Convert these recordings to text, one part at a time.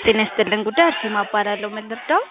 ጤና ይስጥልን ጉዳይ አርሴማ እባላለሁ። ምን ልርዳዎት?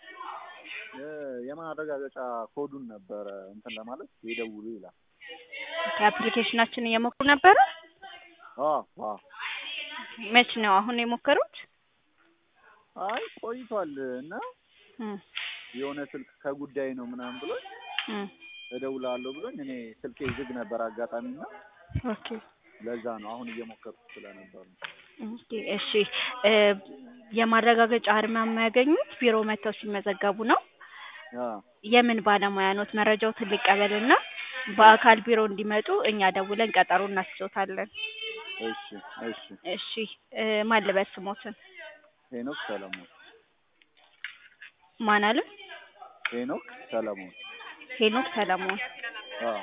የማረጋገጫ ኮዱን ነበረ እንትን ለማለት ይደውሉ ይላል። ከአፕሊኬሽናችን እየሞከሩ ነበረ? አዎ አዎ። መች ነው አሁን የሞከሩት? አይ ቆይቷል እና እም የሆነ ስልክ ከጉዳይ ነው ምናምን ብሎኝ እም እደውላለሁ ብሎኝ እኔ ስልኬ ዝግ ነበር አጋጣሚ እና ኦኬ ለዛ ነው አሁን እየሞከርኩት ስለነበር ነው። ኦኬ እሺ እ የማረጋገጫ አርማ የሚያገኙት ቢሮ መጥተው ሲመዘገቡ ነው። አዎ የምን ባለሙያ ኖት? መረጃዎትን ልቀበልና በአካል ቢሮ እንዲመጡ እኛ ደውለን ቀጠሮ እናስይዞታለን። እሺ እሺ። እሺ እ ማን ልበል ስሞትን? ሄኖክ ሰለሞን ማን አሉ? ሄኖክ ሰለሞን ሄኖክ ሰለሞን። አዎ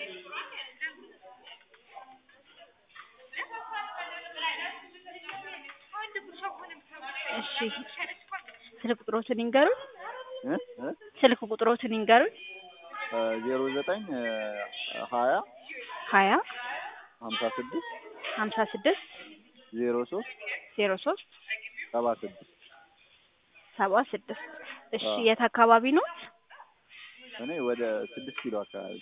እሺ ስልክ ቁጥሮትን ይንገሩን። እ እ ስልክ ቁጥሮትን ይንገሩን። ዜሮ ዘጠኝ ሀያ ሀያ ሀምሳ ስድስት ሀምሳ ስድስት ዜሮ ሶስት ዜሮ ሶስት ሰባ ስድስት ሰባ ስድስት እሺ አዎ። የት አካባቢ ኖት? እኔ ወደ ስድስት ኪሎ አካባቢ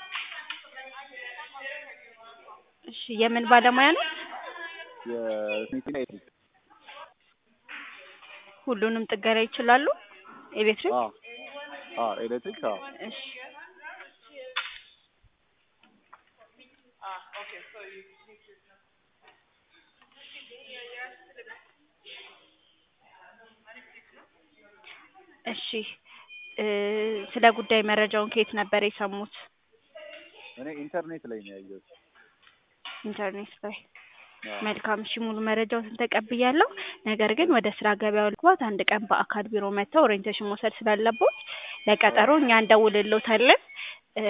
እሺ የምን ባለሙያ ኖት? የስኒቲና ኤሌክትሪክ ሁሉንም ጥገና ይችላሉ? ኤሌክትሪክ? አዎ አዎ ኤሌክትሪክ አዎ እሺ እሺ እ ስለ ጉዳይ መረጃውን ከየት ነበር የሰሙት? እኔ ኢንተርኔት ላይ ነው ያየሁት። ኢንተርኔት ላይ። አዎ መልካም እሺ ሙሉ መረጃዎትን ተቀብያለሁ። ነገር ግን ወደ ስራ ገበያው ለመግባት አንድ ቀን በአካል ቢሮ መጥተው ኦሪየንቴሽን መውሰድ ስላለቦት ለቀጠሮ እኛ እንደውልልዎታለን። እ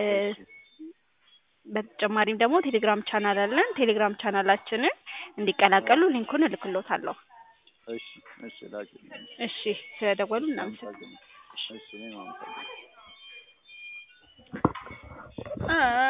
በተጨማሪም ደግሞ ቴሌግራም ቻናል አለን። ቴሌግራም ቻናላችንን እንዲቀላቀሉ ሊንኩን እልክልዎታለሁ። እሺ እሺ ላኪልኝ። እሺ ስለደወሉ እናመሰግናለን። አመሰግናለሁ። እሺ እኔም አመሰግናለሁ። አ